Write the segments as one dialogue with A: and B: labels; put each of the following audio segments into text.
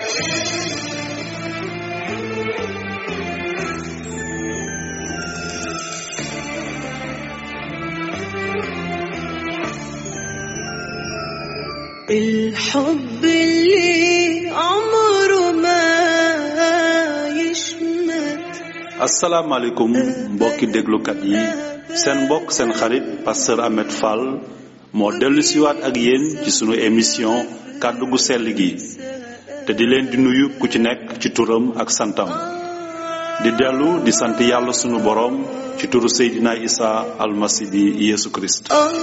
A: الحب اللي عمره ما يشمت
B: asalaamaaleykum mbokki déglukat yi seen mbokk seen xarit pasteur Ahmed Fall moo dellu siwaat ak yéen ci sunu émission kàddu gu sell gi te di leen di nuyu ku ci nekk ci turam ak santam di dellu di sant yàlla sunu boroom ci turu Seydina Isa almasi bi Yeesu Kirist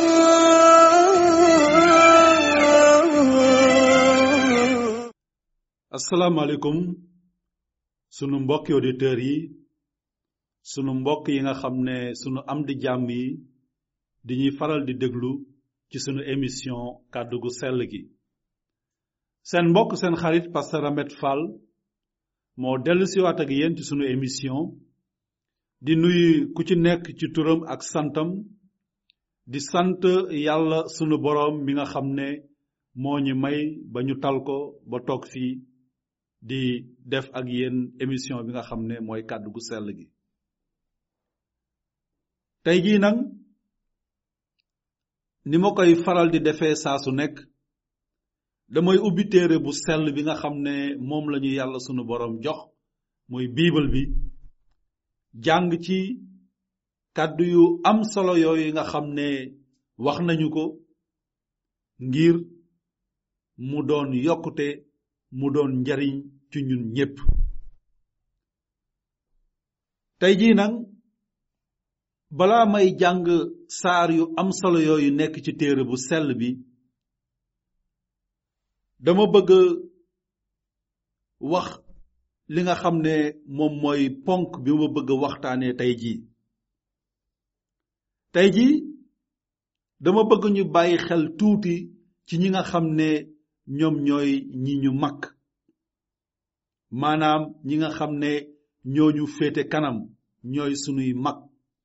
A: آه
B: asalaamaaleykum sunu mbokki auditeurs yi sunu mbokk yi nga xam ne sunu am di jàmm yi di ñuy faral di déglu ci sunu émission kàddu gu sell gi seen mbokk seen xarit pasteur Ahmed Fall moo dellu siwaat ak yéen ci sunu émission di nuyu ku ci nekk ci turam ak santam di sant yàlla sunu boroom mi nga xam ne moo ñu may ba ñu tal ko ba toog fii di def ak yéen émission bi nga xam ne mooy kàddu gu sell gi tey jii nag ni ma koy faral di defee saa su nekk damay ubbi téere bu sell bi nga xam ne moom la ñu yàlla sunu boroom jox muy biibal bi jàng ci kàddu yu am solo yooyu nga xam ne wax nañu ko ngir mu doon yokkute mu doon njariñ ci ñun ñépp tey jii nag balaa may jàng saar yu am solo yooyu nekk ci téere bu sell bi dama bëgg wax li nga xam ne moom mooy ponk bi ma bëgg waxtaanee tey jii tey jii dama bëgg ñu bàyyi xel tuuti ci ñi nga xam ne ñoom ñooy ñi ñu mag maanaam ñi nga xam ne ñoo ñu féete kanam ñooy sunuy mag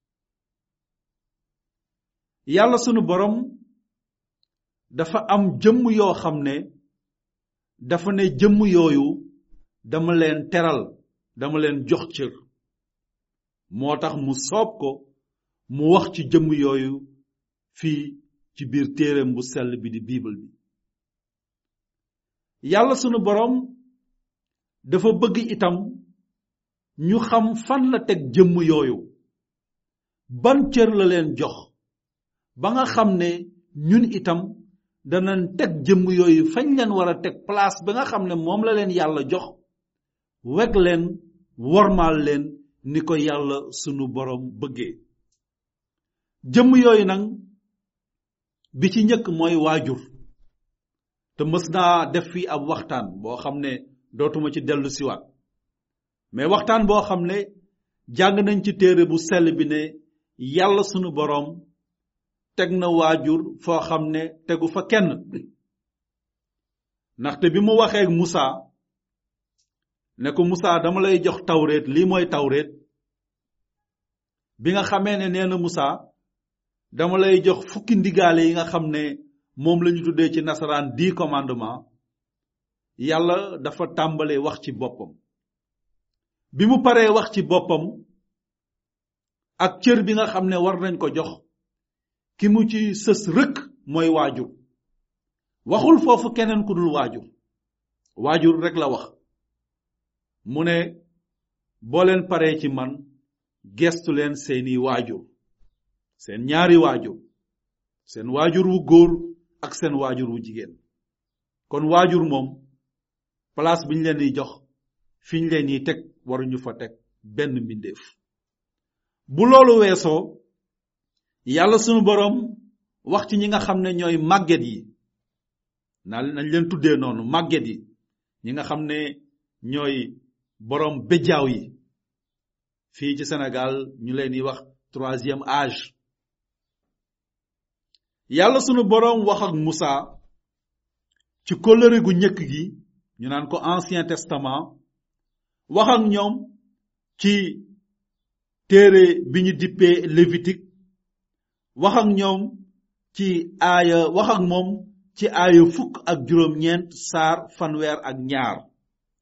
B: yàlla sunu borom dafa am jëmm yoo xam ne dafa ne jëmm yooyu dama leen teral dama leen jox cër moo tax mu soob ko mu wax ci jëmm yooyu fii ci biir téereem bu sell bi di biibal bi yàlla sunu boroom dafa bëgg itam ñu xam fan la teg jëmm yooyu ban cër la leen jox ba nga xam ne ñun itam danañ teg jëmm yooyu fañ leen war a teg place ba nga xam ne moom la leen yàlla jox weg leen wormaal leen ni ko yàlla sunu boroom bëggee jëmm yooyu nag bi ci njëkk mooy waajur te mës naa def fii ab waxtaan boo xam ne dootuma ci dellu siwaat mais waxtaan boo xam ne jàng nañ ci téere bu sell bi ne yàlla sunu boroom teg na waajur foo xam ne tegu fa kenn ndaxte bi mu waxee Musa ne ko Musa dama lay jox tawreet lii mooy tawreet bi nga xamee ne nee na Musa dama lay jox fukki ndigaale yi nga xam ne moom la ñu tuddee ci nasaraan dix commandement yàlla dafa tàmbalee wax ci boppam bi mu paree wax ci boppam ak cër bi nga xam ne war nañ ko jox ki mu ci sës rëkk mooy waajur waxul foofu keneen ku dul waajur waajur rek la wax mu ne boo leen paree ci man gestu leen seeni waajur seen ñaari waajur seen waajur wu góor ak seen waajur wu jigéen kon waajur moom place bi ñu leen di jox fi ñu leen yi teg waruñu fa teg benn mbindeef bu loolu weesoo yàlla sunu boroom wax ci ñi nga xam ne ñooy màgget yi naa nañ leen tuddee noonu màgget yi ñi nga xam ne ñooy boroom béjjaaw yi fii ci Sénégal ñu leen di wax troisième âge yàlla sunu boroom wax ak Musa ci kóllëre gu njëkk gi ñu naan ko ancien testament wax ak ñoom ci téere bi ñu dippee lévitique wax ak ñoom ci aaya wax ak moom ci aaya fukk ak juróom-ñeent saar fanweer ak ñaar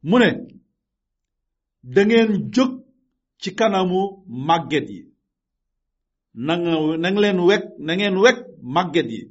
B: mu ne da ngeen jóg ci kanamu màgget yi na nga na nga leen weg na ngeen weg màgget yi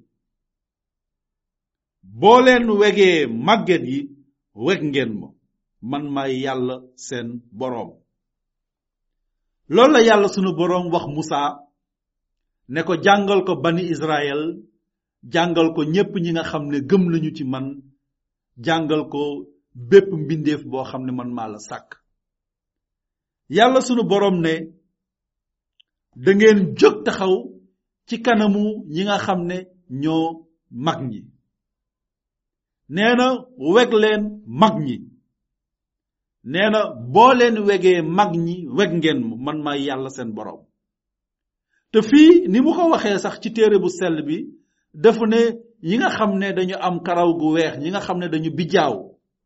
B: boo leen wegee màgget yi weg ngeen ma man maay yàlla seen boroom loolu la yàlla sunu boroom wax Musa ne ko jàngal ko bani Israël jàngal ko ñépp ñi nga xam ne gëm nañu ci man jàngal ko bépp mbindeef boo xam ne man maa la sàkk yàlla sunu boroom ne da ngeen jóg taxaw ci kanamu ñi nga xam ne ñoo mag ñi nee na weg leen mag ñi nee na boo leen wegee mag ñi weg ngeen ma man maay yàlla seen boroom te fii ni mu ko waxee sax ci téere bu sell bi dafa ne ñi nga xam ne dañu am karaw gu weex ñi nga xam ne dañu bijjaaw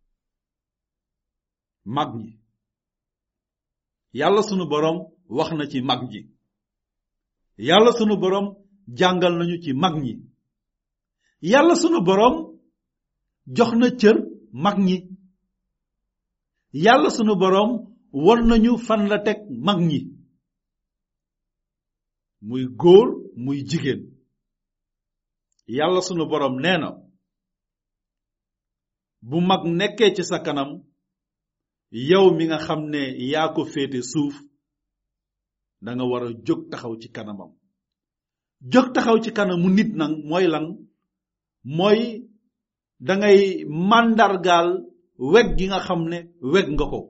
B: mag ñi yàlla sunu boroom wax na ci mag ñi yàlla sunu boroom jàngal nañu ci mag ñi yàlla sunu boroom jox na cër mag ñi yàlla sunu boroom won nañu fan la teg mag ñi muy góor muy jigéen yàlla sunu boroom nee na bu mag nekkee ci sa kanam yow mi nga xam ne yaa ko féete suuf da nga war a jóg taxaw ci kanamam jóg taxaw ci kanamu nit nag mooy lan mooy dangay màndargaal weg gi nga xam ne weg nga ko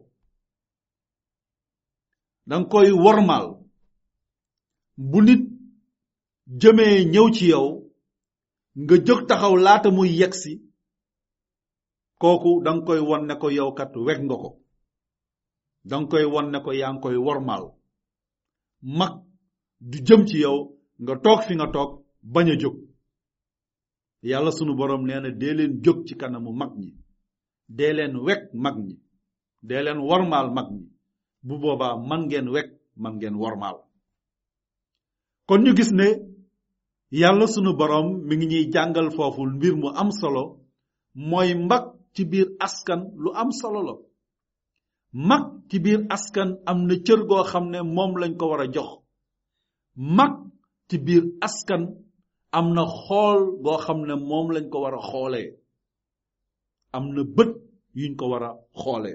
B: danga koy wormaal bu nit jëmee ñëw ci yow nga jóg taxaw laata muy yegsi kooku danga koy won ne ko yow kat weg nga ko danga koy won ne ko yaa ngi koy wormaal mag du jëm ci yow nga toog fi nga toog bañ a jóg yàlla sunu boroom nee na dee leen jóg ci kanamu mag ñi dee leen weg mag ñi dee leen wormaal mag ñi bu boobaa man ngeen weg man ngeen wormaal kon ñu gis ne yàlla sunu boroom mi ngi ñuy jàngal foofu mbir mu am solo mooy mag ci biir askan lu am solo la mag ci biir askan am na cër goo xam ne moom lañ ko war a jox mag ci biir askan am na xool goo xam ne moom lañ ko war a xoolee am na bët yuñ ko war a xoolee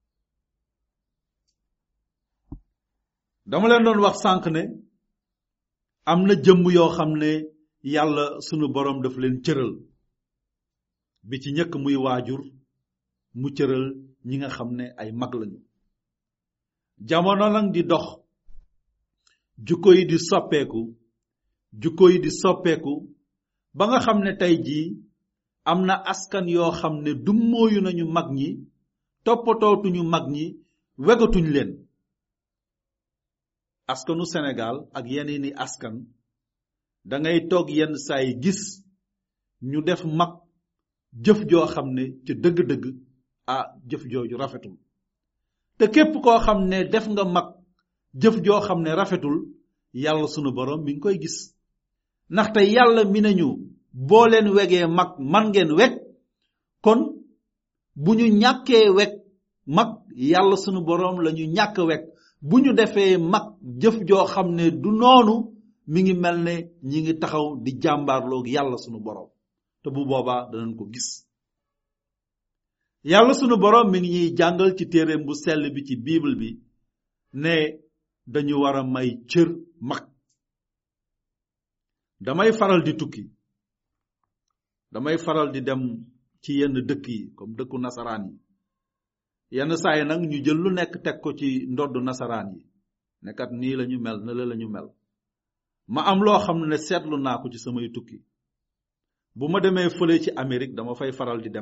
B: dama leen doon wax sànq ne am na jëmm yoo xam ne yàlla sunu boroom daf leen cëral bi ci njëkk muy waajur mu cëral ñi nga xam ne ay mag lañu jamono nag di dox jukko yi di soppeeku jukko yi di soppeeku ba nga xam ne tey jii am na askan yoo xam ne dummóoyu nañu mag ñi toppatootuñu mag ñi wegatuñ leen askanu Sénégal ak yeneeni askan dangay toog yenn saa yi gis ñu def mag jëf joo xam ne ca dëgg-dëgg ah jëf jooju rafetul te képp koo xam ne def nga mag jëf joo xam ne rafetul yàlla sunu borom mi ngi koy gis ndaxte yàlla mi nañu boo leen wegee mag man ngeen weg kon bu ñu ñàkkee weg mag yàlla sunu borom la ñu ñàkk weg bu ñu defee mag jëf joo xam ne du noonu mi ngi mel ne ñi ngi taxaw di jàmbaarloog yàlla sunu borom te bu boobaa danañ ko gis yàlla sunu borom mi ngi ñuy jàngal ci téereem bu sell bi ci bible bi ne dañu war a may cër mag damay faral di tukki damay faral di dem ci yenn dëkk yi comme dëkku nasaraan yi yenn saa yi nag ñu jël lu nekk teg ko ci ndoddu nasaraan yi nekkat nii la ñu mel na la la ñu mel ma am loo xam ne seetlu naa ko ci samay tukki bu ma demee fële ci Amérique dama fay faral di dem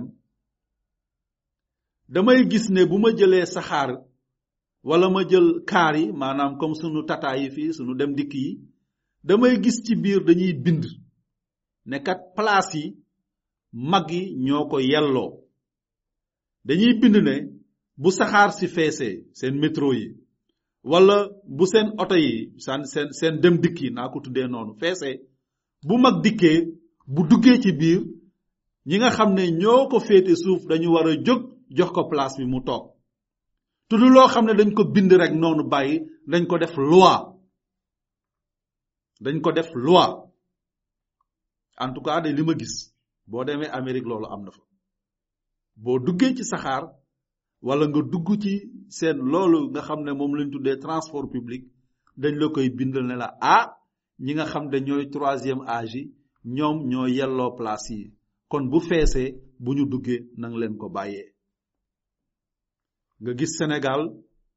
B: damay gis ne bu ma jëlee saxaar wala ma jël kaar yi maanaam comme sunu tata yi fii sunu dem dikk yi damay gis ci biir dañuy bind ne kat place yi mag yi ñoo ko yelloo dañuy bind ne bu saxaar si feesee seen métro yi wala bu seen oto yi seen seen seen dem dikk yi naa ko tuddee noonu feesee bu mag dikkee bu duggee ci biir ñi nga xam ne ñoo ko féete suuf dañu war a jóg jox ko place bi mu toog te du loo xam ne dañ ko bind rek noonu bàyyi dañ ko def loi dañ ko def loi en tout cas de li ma gis boo demee Amérique loolu am na fa boo duggee ci saxaar wala nga dugg ci seen loolu nga xam ne moom lañ tuddee transport public dañ la koy bindal ne la ah ñi nga xam ne ñooy troisième âge yi ñoom ñoo yelloo place yi kon bu feesee bu ñu duggee nang leen ko bàyyee nga gis Sénégal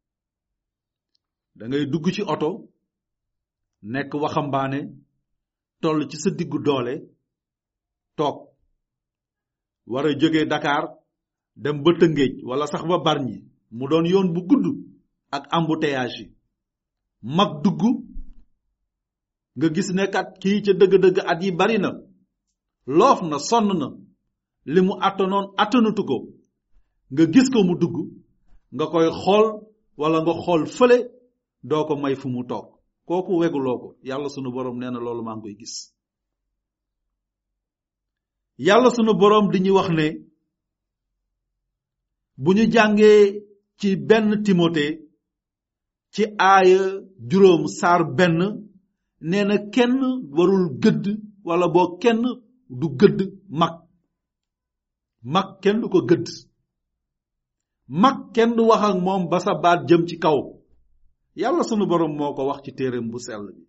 B: da ngay dugg ci oto nekk waxambaane toll ci sa diggu doole toog war a jóge Dakar dem ba Tëngéej wala sax ba Bargny mu doon yoon bu gudd ak embouteillage yi mag dugg nga gis ne kat kii ca dëgg-dëgg at yi bari na loof na sonn na li mu attanoon attanatu ko nga gis ko mu dugg nga koy xool wala nga xool fële doo ko may fu mu toog kooku weguloo ko yàlla sunu borom nee na loolu maa ngi koy gis yàlla sunu borom di ñu wax ne bu ñu jàngee ci benn timote ci aaya juróom saar benn nee na kenn warul gëdd wala boo kenn du gëdd mag mag kenn du ko gëdd mag kenn du wax ak moom ba sa baat jëm ci kaw yàlla sunu borom moo ko wax ci téereem bu sell bi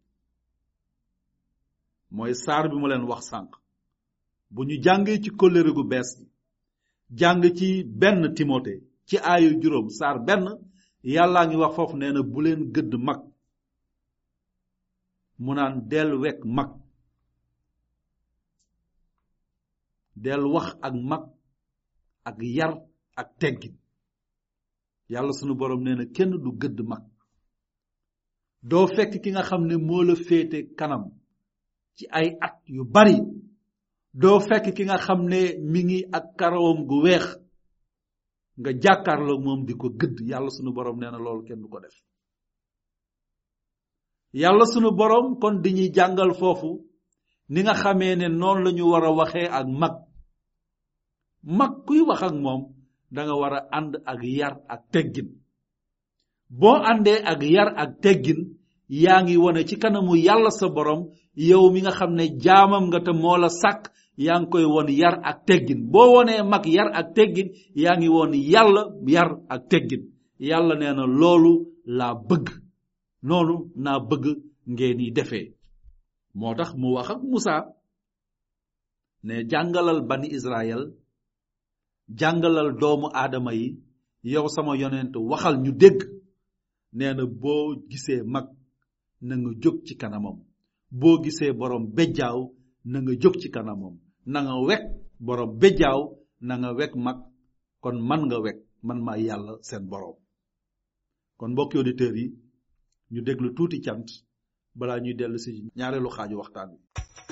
B: mooy saar bi mu leen wax sànq bu ñu jàngee ci kóllëre gu bees gi jàng ci benn timote ci aayu juróom saar benn yàllaa ngi wax foofu nee na bu leen gëdd mag mu naan del wekk mag del wax ak mag ak yar ak teggin yàlla sunu borom nee na kenn du gëdd mag doo fekk ki nga xam ne moo la féete kanam ci ay at yu bari doo fekk ki nga xam ne mi ngi ak karawam gu weex nga jàkkaarloo moom di ko gëdd yàlla sunu borom nee na loolu kenn du ko def yàlla sunu borom kon di ñuy jàngal foofu ni nga xamee ne noonu la ñu war a waxee ak mag mag kuy wax ak moom da nga war a ànd ak yar ak teggin boo àndee ak yar ak teggin yaa ngi wone ci kanamu yàlla sa borom yow mi nga xam ne jaamam nga te moo la sàkk yaa ngi koy won yar ak teggin boo wonee mag yar ak teggin yaa ngi won yàlla yar ak teggin yàlla nee na loolu laa bëgg noonu naa bëgg ngeen yi defee moo tax mu wax ak Musa ne jàngalal bani Israël jàngalal doomu aadama yi yow sama yonent waxal ñu dégg nee na boo gisee mag na nga jóg ci kanamam boo gisee borom bejjaaw na nga jóg ci kanamam na nga wekk borom bejjaaw na nga wekk mag kon man nga wekk man maa yàlla seen borom kon mbokki auditeurs yi ñu déglu tuuti cant balaa ñuy dellu si ñaareelu xaaju waxtaan wi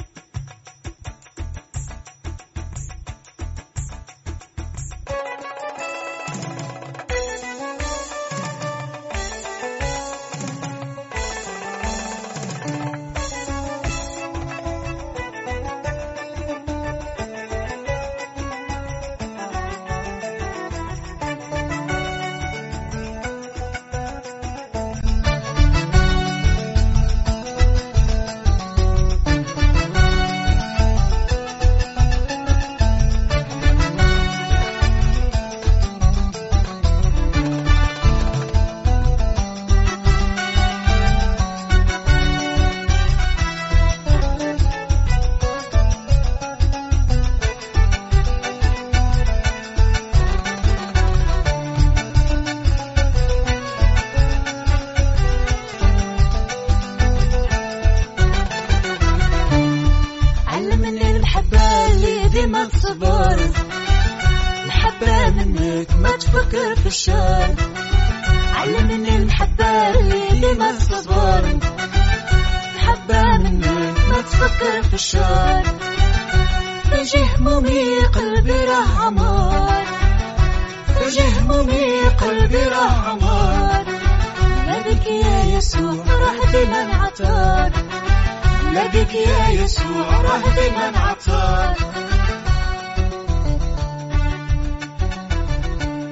C: علمني المحبة اللي ديما تصبر محبة منك ما تفكر في الشر علمني المحبة اللي ديما تصبر محبة منك ما تفكر في الشر فجي همومي قلبي راه عمار فجي همومي قلبي راه عمار ناديك يا يسوع راه ديما نعطاك ناديك يا يسوع راه ديما نعطاك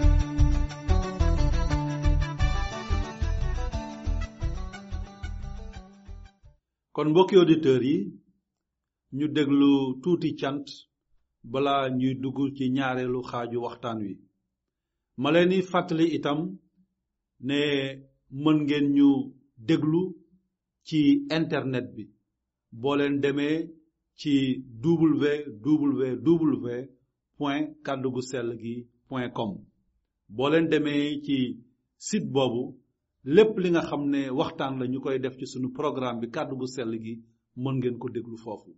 B: kon mbokki auditeurs yi ñu déglu tuuti cant bala ñuy dugg ci ñaareelu xaaju waxtaan wi ma leen di fàttali itam ne mën ngeen ñu déglu ci internet bi boo leen demee ci www point kàddugu sell gi point com boo leen demee ci site boobu lépp li nga xam ne waxtaan la ñu koy def ci sunu programme bi kàddu gu sell gi mën ngeen ko déglu foofu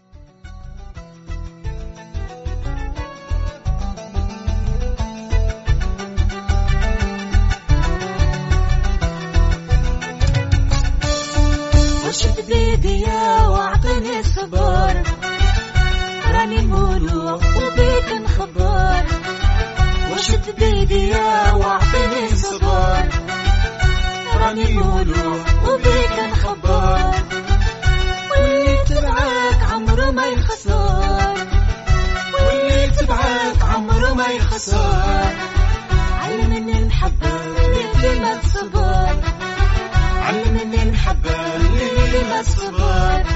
C: وشد بيدي واعطيني الصبر راني مولوع وبيك نخبر وشد بيدي واعطيني الصبر راني مولوع وبيك نخبر واللي تبعك عمره ما يخسر واللي تبعك عمره ما يخسر علمني المحبة اللي ما تصبر علمني المحبة اللي ما تصبر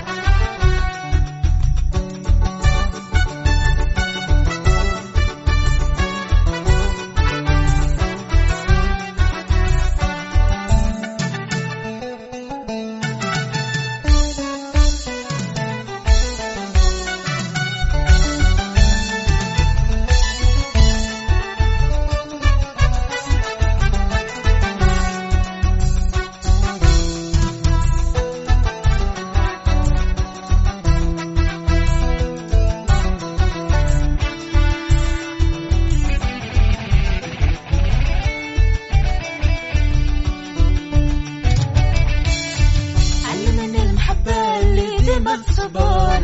C: علمني المحبة اللي ديما تصبر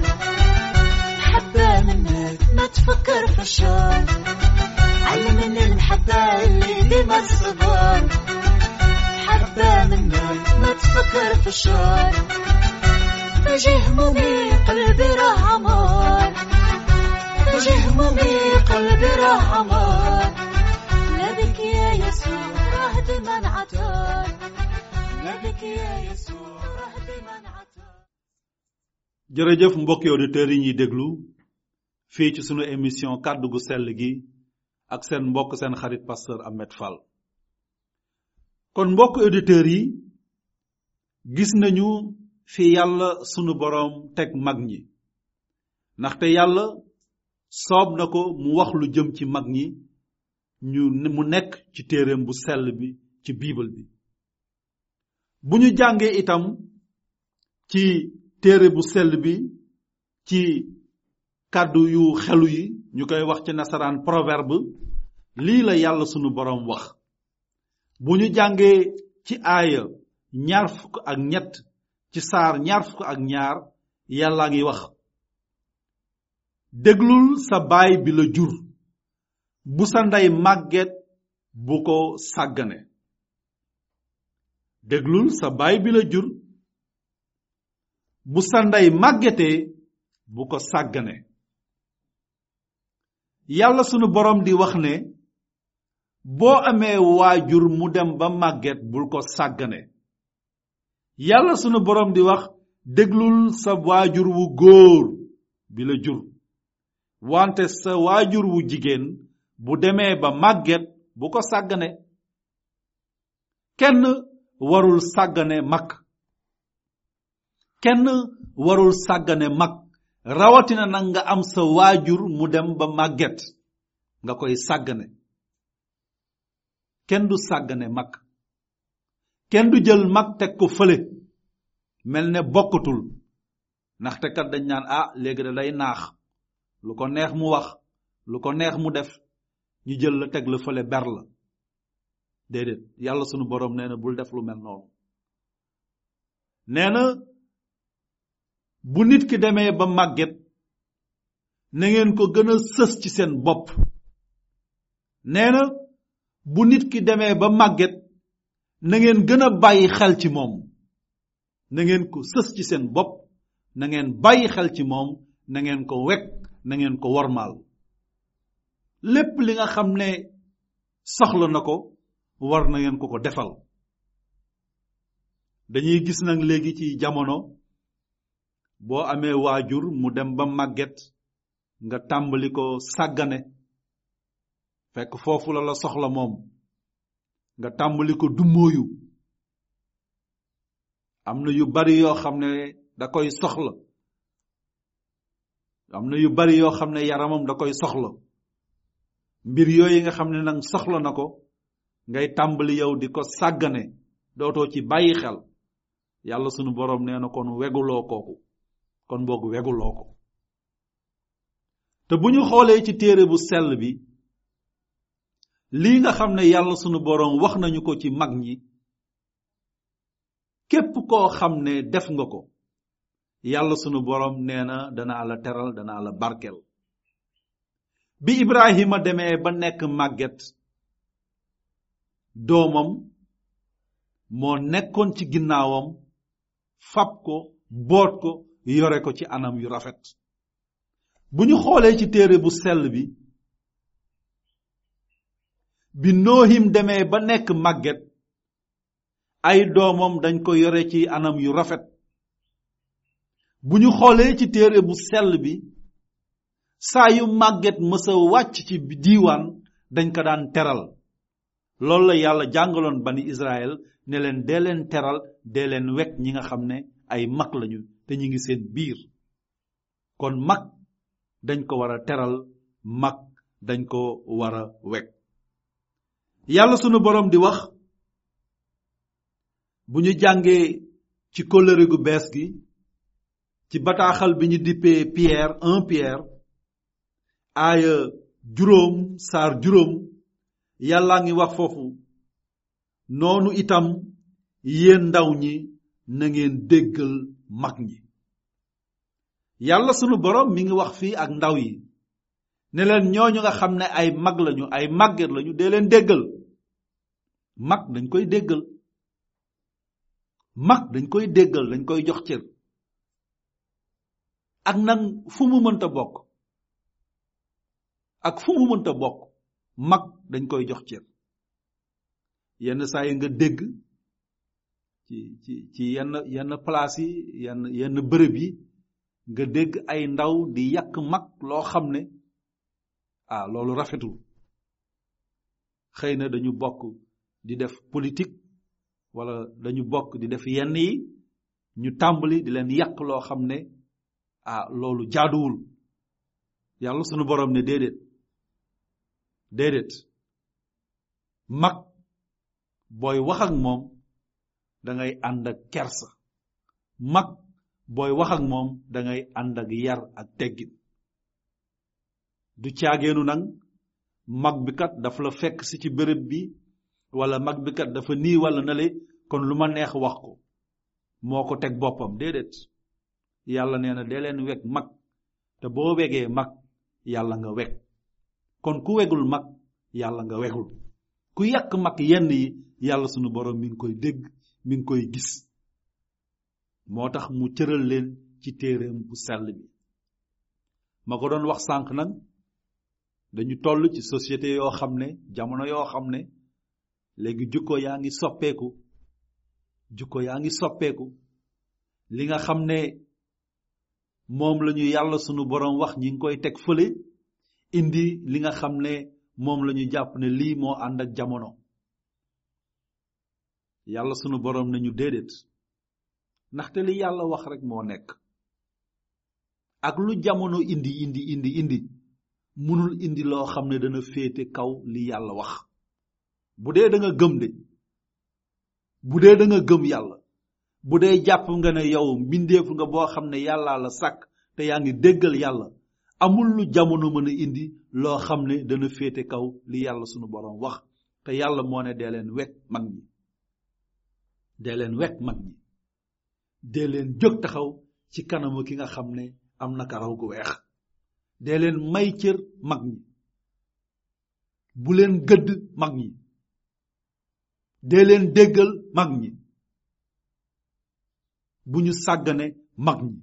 C: محبة منك ما تفكر في الشر علمني المحبة اللي ديما تصبر محبة منك ما تفكر في الشر فجي همومي قلبي راه عمار فجي همومي قلبي راه عمار لا بك يا يسوع راه ديما عطار لا بك يا يسوع راه ديما عطار
B: jërëjëf mbokki auditeurs yi ñuy déglu fii ci sunu émission kàddu gu sell gi ak seen mbokk seen xarit pasteur Ahmed Fall kon mbokk auditeurs yi gis nañu fi yàlla sunu boroom teg mag ñi ndaxte yàlla soob na ko mu wax lu jëm ci mag ñi ñu mu nekk ci téereem bu sell bi ci biibal bi bu ñu jàngee itam ci téere bu sell bi ci kàddu yu xelu yi ñu koy wax ci nasaraan proverbe lii la yàlla sunu boroom wax bu ñu jàngee ci aaya ñaar fukk ak ñett ci saar ñaar fukk ak ñaar yàlla ngi wax déglul sa baay bi la jur bu sa ndey màgget bu ko sàggane déglul sa baay bi la jur bu sa ndey màggetee bu ko sàggane yàlla sunu boroom di wax ne boo amee waajur mu dem ba màgget bul ko sàggane yàlla sunu boroom di wax déglul sa waajur wu góor bi la jur wante sa waajur wu jigéen bu demee ba màgget bu ko sàggane kenn warul sàggane mag kenn warul sàggane mag rawatina nag nga am sa waajur mu dem ba màgget nga koy sàggane kenn du sàggane mag kenn du jël mag teg ko fële mel ne bokkatul ndaxte kat dañ naan ah léegi da day naax lu ko neex mu wax lu ko neex mu def ñu jël la teg la fële ber la déedéet yàlla sunu boroom nee na bul def lu mel noonu nee na bu nit ki demee ba màgget na ngeen ko gën a sës ci seen bopp nee na bu nit ki demee ba màgget na ngeen gën a bàyyi xel ci moom na ngeen ko sës ci seen bopp na ngeen bàyyi xel ci moom na ngeen ko wekk na ngeen ko wormaal lépp li nga xam ne soxla na ko war na ngeen ko ko defal dañuy gis nag léegi ci jamono boo amee waajur mu dem ba màgget nga tàmbali ko sàggane fekk foofu la la soxla moom nga tàmbali ko dummóoyu am na yu bari yoo xam ne da koy soxla am na yu bari yoo xam ne yaramam da koy soxla mbir yooyu nga xam ne nag soxla na ko ngay tàmbali yow di ko sàggane dootoo ci bàyyi xel yàlla sunu boroom nee na kon weguloo kooku kon boog weguloo ko te bu ñu xoolee ci téere bu sell bi lii nga xam ne yàlla sunu boroom wax nañu ko ci mag ñi képp koo xam ne def nga ko yàlla sunu boroom nee na danaa la teral danaa la barkel bi ibrahima demee ba nekk màgget doomam moo nekkoon ci ginnaawam fab ko boot ko yore ko ci anam yu rafet bu ñu xoolee ci téere bu sell bi bi noohim demee ba nekk màgget ay doomam dañ ko yore ci anam yu rafet bu ñu xoolee ci téere bu sell bi saa yu màgget mësa wàcc ci diiwaan dañ ko daan teral loolu la yàlla jàngaloon bani Israël ne leen dee leen teral dee leen wekk ñi nga xam ne ay mag lañu te ñu ngi seen biir kon mag dañ ko war a teral mag dañ ko war a wekk yàlla sunu boroom di wax bu ñu jàngee ci kóllëre gu bees gi ci bataaxal bi ñu dippee Pierre un Pierre aaya juróom saar juróom yàllaa ngi wax foofu noonu itam yéen ndaw ñi na ngeen déggal mag ñi yàlla sunu boroom mi ngi wax fii ak ndaw yi ne leen ñooñu nga xam ne ay mag lañu ay màgget lañu dee leen déggal mag dañ koy déggal mag dañ koy déggal dañ koy jox cër ak nag fu mu mënta bokk ak fu mu mënta bokk mag dañ koy jox cër yenn saa yi nga dégg ci ci ci yenn yenn place yi yenn yenn bërëb yi nga dégg ay ndaw di yàq mag loo xam ne ah loolu rafetul xëy na dañu bokk di def politique wala dañu bokk di def yenn yi ñu tàmbali di leen yàq loo xam ne ah loolu jaaduwul yàlla sunu borom ne déedéet déedéet mag booy wax ak moom dangay ànd ak kersa mag booy wax ak moom dangay ànd ak yar ak teggin du caageenu nag mag bi kat dafa la fekk si ci béréb bi wala mag bi kat dafa nii wala nale kon lu ma neex wax ko moo ko teg boppam déedéet yàlla nee na dee leen weg mag te boo wegee mag yàlla nga weg kon ku wegul mag yàlla nga wegul ku yàq mag yenn yi yàlla sunu borom mi ngi koy dégg mi ngi koy gis moo tax mu cëral leen ci téereem bu sell bi ma ko doon wax sànq nag dañu toll ci société yoo xam ne jamono yoo xam ne léegi jukko yaa ngi soppeeku jukko yaa ngi soppeeku li nga xam ne moom lañu yàlla sunu borom wax ñi ngi koy teg fële indi li nga xam ne moom lañu jàpp ne lii moo ànd ak jamono yàlla sunu borom nañu déedéet ndaxte li yàlla wax rek moo nekk ak lu jamono indi indi indi indi munul indi loo xam ne dana féete kaw li yàlla wax bu dee da nga gëm de bu dee da nga gëm yàlla bu dee jàpp nga ne yow mbindeef nga boo xam ne yàllaa la sàkk te yaa ngi déggal yàlla amul lu jamono mën a indi loo xam ne dana féete kaw li yàlla sunu borom wax te yàlla moo ne dee leen wekk mag ñi dee leen wekk mag ñi dee leen jóg taxaw ci kanamu ki nga xam ne am na karaw gu weex dee leen may cër mag ñi bu leen gëdd mag ñi dee leen déggal mag ñi bu ñu sàggane mag ñi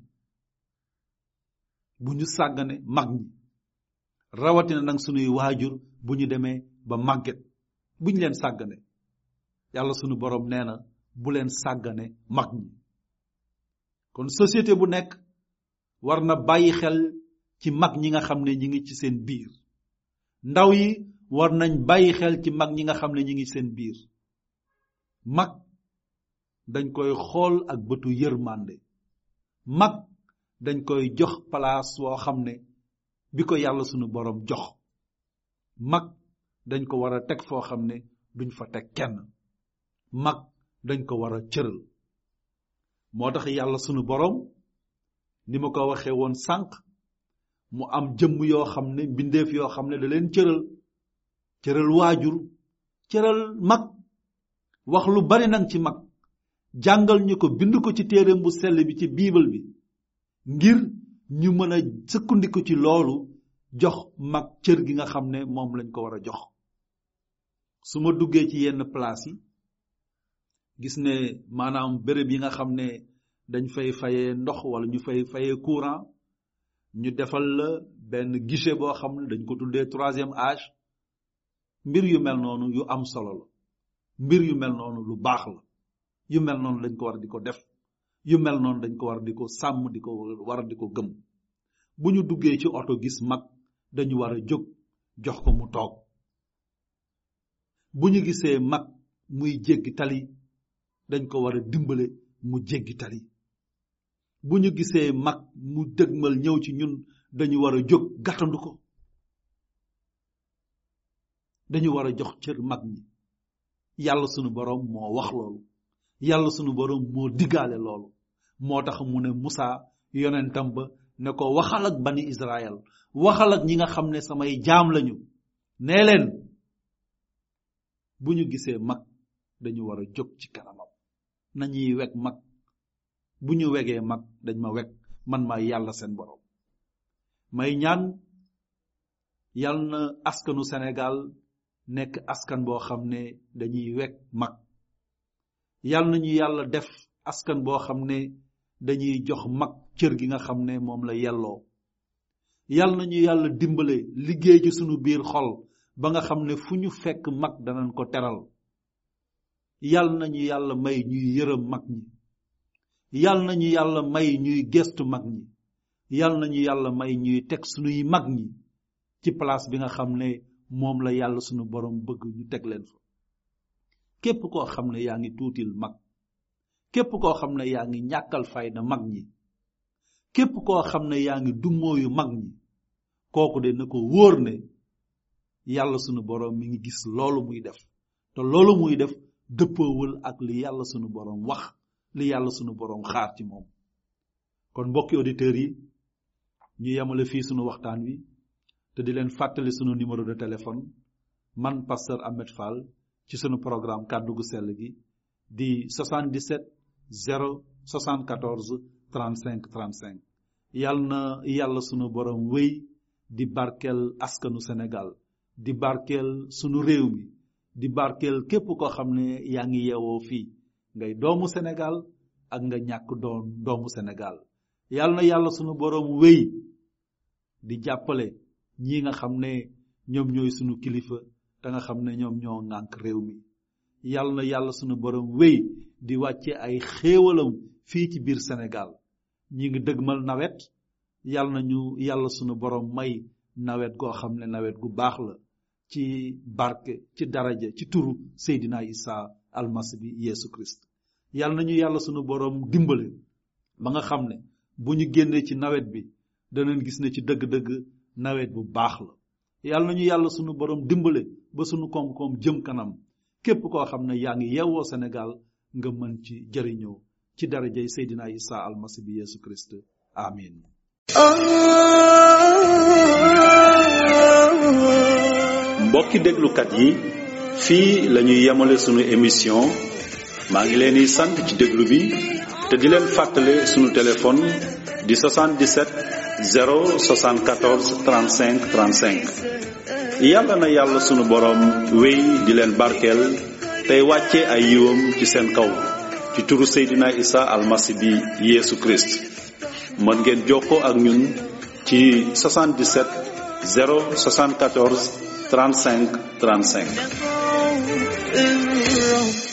B: bu ñu sàggane mag ñi rawatina nag sunuy waajur bu ñu demee ba màgget bu ñu leen sàggane yàlla sunu borom nee na bu leen sàggane mag ñi kon société bu nekk war na bàyyi xel ci mag ñi nga xam ne ñi ngi ci seen biir ndaw yi war nañ bàyyi xel ci mag ñi nga xam ne ñi ngi seen biir mag dañ koy xool ak bëtu yërmande mag dañ koy jox place woo xam ne bi ko yàlla sunu borom jox mag dañ ko war a teg foo xam ne duñ fa teg kenn mag dañ ko war a cëral moo tax yàlla sunu borom ni ma ko waxee woon sànq mu am jëmm yoo xam ne mbindeef yoo xam ne da leen cëral cëral waajur cëral mag wax lu bari nag ci mag jàngal ñu ko bind ko ci téereem bu sell bi ci biibal bi ngir ñu mën a sëkkandiku ci loolu jox mag cër gi nga xam ne moom lañ ko war a jox su ma duggee ci yenn place yi gis ne maanaam béréb yi nga xam ne dañ fay fayee ndox wala ñu fay fayee courant ñu defal la benn guichet boo xam ne dañ ko tuddee troisième âge mbir yu mel noonu yu am solo la mbir yu mel noonu lu baax la yu mel noonu dañ ko war di ko def yu mel noonu dañ ko war di ko sàmm di ko war di ko gëm bu ñu duggee ci oto gis mag dañu war a jóg jox ko mu toog bu ñu gisee mag muy jéggi tali dañ ko war a dimbale mu jéggi tali bu ñu gisee mag mu dëgmal ñëw ci ñun dañu war a jóg gàttandu ko dañu war a jox cër mag ñi yàlla sunu borom moo wax loolu yàlla sunu borom moo diggaale loolu moo tax mu ne Musa yonentam ba ne ko waxal ak bani Israël waxal ak ñi nga xam ne samay jaam lañu nee leen bu ñu gisee mag dañu war a jóg ci kanamam nañuy weg mag bu ñu wegee mag dañ ma weg man maa yàlla seen borom may ñaan yal na askanu Sénégal nekk askan boo xam ne dañuy weg mag yal nañu yàlla def askan boo xam ne dañuy jox mag cër gi nga xam ne moom la yelloo yal nañu yàlla dimbale liggéey ci sunu biir xol ba nga xam ne fu ñu fekk mag danañ ko teral yal nañu yàlla may ñuy yërëm mag ñi yal nañu yàlla may ñuy gestu mag ñi yal nañu yàlla may ñuy teg sunuy mag ñi ci place bi nga xam ne moom la yàlla sunu borom bëgg ñu teg leen fa képp koo xam ne yaa ngi tuutil mag képp koo xam ne yaa ngi ñàkkal fayda mag ñi képp koo xam ne yaa ngi dummóoyu mag ñi kooku de na ko wóor ne yàlla sunu borom mi ngi gis loolu muy def te loolu muy def dëppoowul ak li yàlla sunu borom wax li yàlla sunu borom xaar ci moom kon mbokki auditeurs yi ñu yemale fii sunu waxtaan wi te di leen fàttali sunu numéro de téléphone man pasteur Ahmed Fall ci sunu programme kàddu gu sell gi di 77 0 74 35 35 yal na yàlla sunu borom wéy di barkeel askanu Sénégal di barkeel sunu réew mi di barkeel képp koo xam ne yaa ngi yeewoo fii ngay doomu Sénégal ak nga ñàkk doon doomu Sénégal yal na yàlla sunu borom wéy di jàppale ñi nga xam ne ñoom ñooy sunu kilifa te nga xam ne ñoom ñoo ŋànk réew mi yal na yàlla sunu borom wéy di wàcce ay xéewalam fii ci biir Sénégal ñi ngi dëgmal nawet yal na ñu yàlla sunu borom may nawet goo xam ne nawet gu baax la ci barke ci daraja ci turu Seydina Isa almasi bi Yeesu Christ yal na ñu yàlla sunu borom dimbale ba nga xam ne bu ñu génnee ci nawet bi danañ gis ne ci dëgg-dëgg nawet bu baax la yal na ñu yàlla sunu borom dimbale ba sunu koom-koom jëm kanam képp koo xam ne yaa ngi yeewoo Sénégal nga mën ci jëriñoo ci darajay Seydina Isa almasi bi Yeesu Christ amin
D: mbokki déglukat yi fii la ñuy yemale sunu émission maa ngi leen di sant ci déglu bi te di leen fàttale sunu téléphone di 77 074 35 35 yàlla na yàlla sunu boroom wéy di leen barkeel tey wàcce ay yiwam ci seen kaw ci turu Seydina Isa almasi bi Yeesu Christ mën ngeen jokkoo ak ñun ci 77 074 35 35
A: الرب